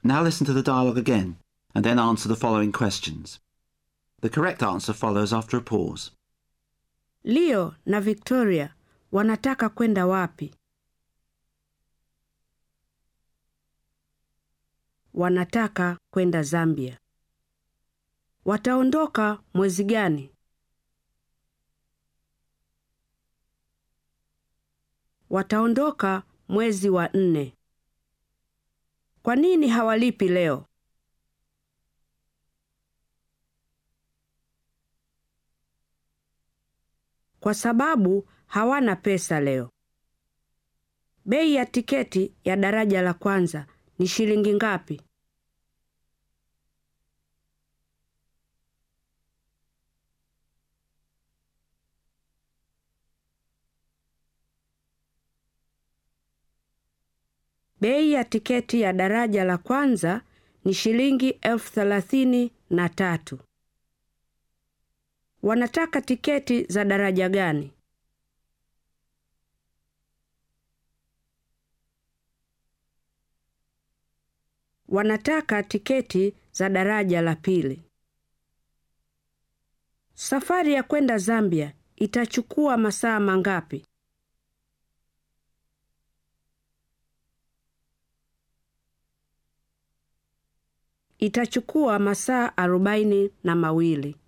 Now listen to the dialogue again and then answer the following questions. The correct answer follows after a pause. Leo na Victoria wanataka kwenda wapi? Wanataka kwenda Zambia. Wataondoka mwezi gani? Wataondoka mwezi wa nne. Kwa nini hawalipi leo? Kwa sababu hawana pesa leo. Bei ya tiketi ya daraja la kwanza ni shilingi ngapi? Bei ya tiketi ya daraja la kwanza ni shilingi elfu thelathini na tatu. Wanataka tiketi za daraja gani? Wanataka tiketi za daraja la pili. Safari ya kwenda Zambia itachukua masaa mangapi? Itachukua masaa arobaini na mawili.